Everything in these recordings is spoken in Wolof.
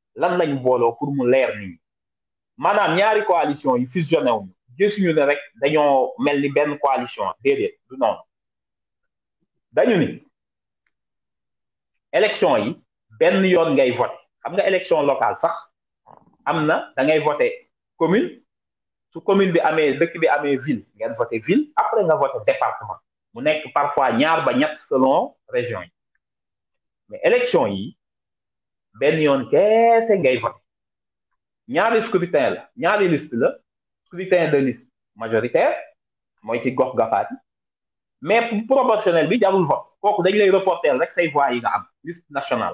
lan lañ booloo pour mu leer nit ñi maanaam ñaari coalition yi fusionné wuñu gisuñu ne rek dañoo mel ni benn coalition déedéet du noonu dañu ni élection yi benn yoon ngay voté xam nga élection locale sax am na da ngay voté commune su commune bi amee dëkk bi amee ville ngeen voté ville après nga voté département mu nekk parfois ñaar ba ñett selon région yi mais élection yi benn yoon keese ngay voté ñaari scrutin la ñaari liste la scrutin de liste majoritaire mooy ci gox gafaat yi mais proportionnel bi jarul vote kooku dañ lay reporter rek say voix yi nga am liste nationale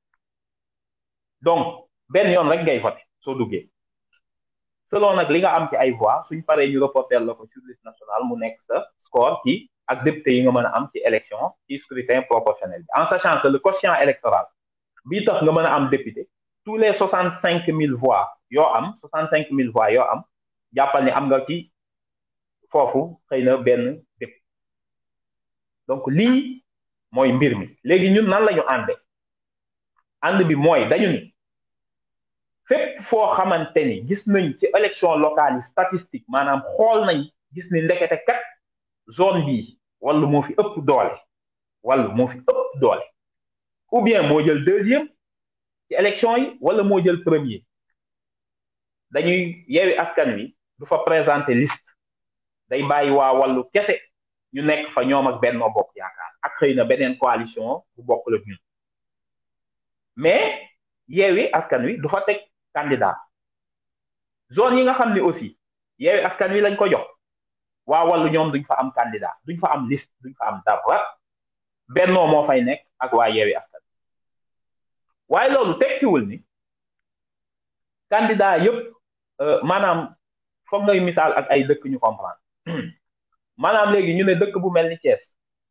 donc benn yoon rek ngay voté soo duggee selon nag li nga am ci ay voix suñ paree ñu reporter la ko sur liste nationale mu nekk sa score ci ak député yi nga mën a am ci élection ci scrutin proportionnel bi en sachant que le quotient électoral bii tax nga mën a am député tous les soixante cinq mille voix yoo am soixante cinq mille voix yoo am jàppal ni am nga ci foofu xëy na benn député donc lii mooy mbir mi léegi ñun nan la ñu ànde ànd bi mooy dañu ni fépp foo xamante ni gis nañ ci élection locale yi statistique maanaam xool nañ gis ni ndekete kat zone bii wala moo fi ëpp doole wala moo fi ëpp doole ou bien moo jël deuxième ci élection yi wala moo jël premier dañuy yeewi askan wi du fa présenter liste day bàyyi waa wàllu kese ñu nekk fa ñoom ak Benno Bokk Yaakaar ak xëy na beneen coalition bu bokk la ñun mais yeewi askan wi du fa teg candidat zone yi nga xam ne aussi yeewi askan wi lañ ko jox waa wàllu ñoom duñ fa am candidat duñ fa am liste duñ fa am dara bennoo moo fay nekk ak waa yeewi askan waaye loolu tekkiwul ni candidat yëpp maanaam foog ngay misaal ak ay dëkk ñu comprendre maanaam léegi ñu ne dëkk bu mel ni Thiès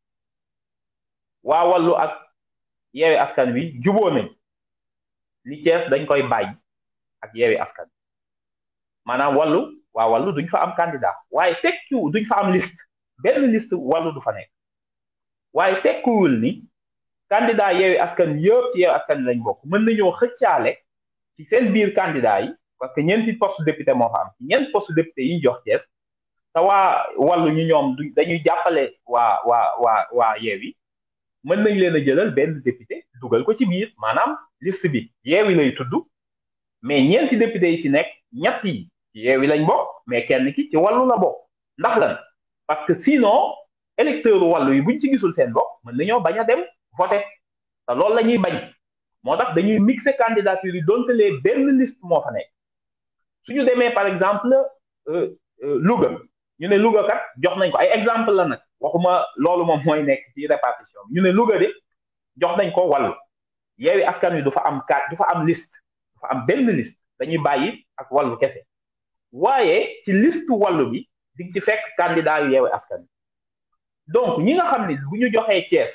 waa wàllu ak yeewi askan wi juboo nañ ni Thiès dañ koy bàyyi ak yeewi askan wi maanaam wàllu waa wàllu duñ fa am candidat waaye tekkiwu duñ fa am liste benn liste wàllu du fa nekk waaye tekkiwul ni candidat yeewi askan yëpp ci yeewi askan wi lañ bokk mën nañoo xëccaale ci seen biir candidat yi parce que ñeenti poste député moo fa am ci ñeenti poste député yi ñu jox Thiès te waa wàllu ñu ñoom du dañuy jàppale waa waa waa waa yeewi mën nañ leen a jëlal benn député dugal ko ci biir maanaam liste bi yeewi lay tudd mais ñeenti député yi ci nekk ñett yi ci yeewi lañ bokk mais kenn ki ci wàllu la bokk ndax lan parce que sinon électeur wàllu yi buñ ci gisul seen bopp mën nañoo bañ a dem voté te loolu la ñuy bañ moo tax dañuy mixer candidature yi donte lee benn liste moo fa nekk suñu demee par exemple Louga ñu ne Louga kat jox nañ ko ay exemple la nag waxuma loolu moom mooy nekk ci répartition ñu ne Louga de jox nañ ko wàllu yeewi askan wi du fa am carte du fa am liste du fa am benn liste dañuy bàyyi ak wàllu kese waaye ci liste wàllu bi di ci fekk candidat yu yeewi askan wi donc ñi nga xam ne bu ñu joxee Thiès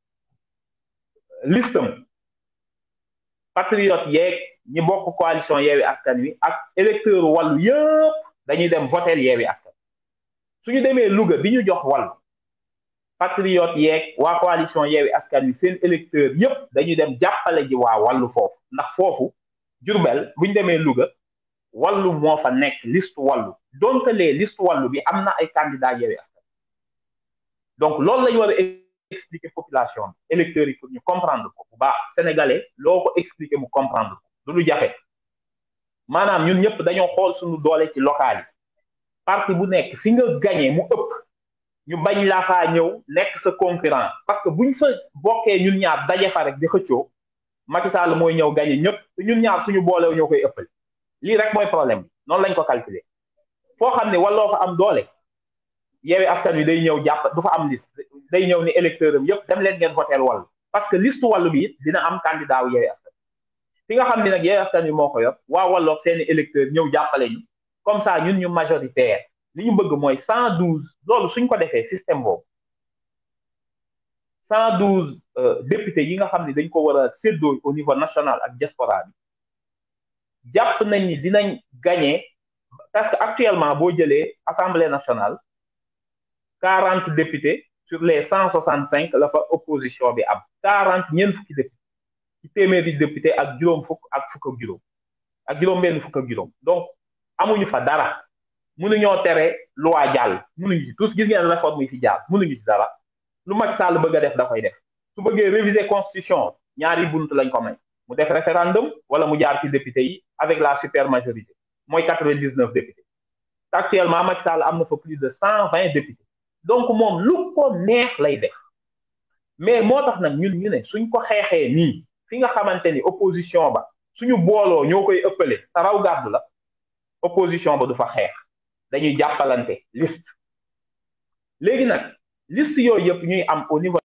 listam patriote yeeg ñi bokk coalition yeewi askan wi ak électeur wàllu yëpp dañuy dem voter yeewi askan suñu demee Louga bi ñu jox wàllu patriote yeeg waa coalition yeewi askan wi seen électeur yëpp dañuy dem jàppale ji waa wàllu foofu ndax foofu Jurbel bu ñu demee Louga wàllu moo fa nekk liste wàllu donc les liste wàllu bi am na ay candidat yeewi askan donc loolu lañu war a expliquer population bi électeurs yi pour ñu comprendre ko bu baax sénégalais loo ko expliquer mu comprendre ko du lu jafe maanaam ñun ñëpp dañoo xool suñu doole ci local yi parti bu nekk fi nga gagné mu ëpp ñu bañ laa faa ñëw nekk sa concurrent parce que buñ fa bokkee ñun ñaar daje fa rek di xëccoo Macky Sall mooy ñëw gagné ñëpp te ñun ñaar suñu boolew ñoo koy ëppal lii rek mooy problème bi noonu lañ ko calculer foo xam ne walloo fa am doole yeewi askan wi day ñëw jàpp du fa am liste day ñëw ni électeur am yëpp dem leen ngeen voteel wàllu parce que liste wàllu bi it dina am candidat wu yeewi askan fi nga xam ne nag yeewi askan wi moo ko yor waa walloog seeni électeur ñëw jàppale ñu comme ça ñun ñu majoritaire li ñu bëgg mooy cent douze loolu suñ ko defee système boobu cent douze députés yi nga xam ne dañ ko war a séddoo au niveau national ak diaspora bi jàpp nañ ni dinañ gagné parce que actuellement boo jëlee assemblée nationale quarante députés sur les cent soixante cinq la fa opposition bi am quarante ñeent fukki députés ci téeméeri député ak juróom fukk ak fukk ak juróom ak juróom benn fukk ak juróom donc amuñu fa dara mënuñoo tere loi jàll mënuñu ci tous gis ngeen réforme yi fi jaar mënuñu ci dara lu Macky Sall bëgg a def da koy def su bëggee réviser constitution ñaari bunt lañ ko may mu def référendum wala mu jaar ci député yi avec la super majorité mooy quatre-vingt-dix-neuf députés actuellement Macky Sall am na fa plus de cent vingt députés donc moom lu ko neex lay def mais moo tax nag ñun ñu ne suñ ko xeexee nii fi nga xamante ni opposition ba suñu booloo ñoo koy ëppale sa raw gàddu la opposition ba du fa xeex dañuy jàppalante liste léegi nag liste yooyu yëpp ñuy am au niveau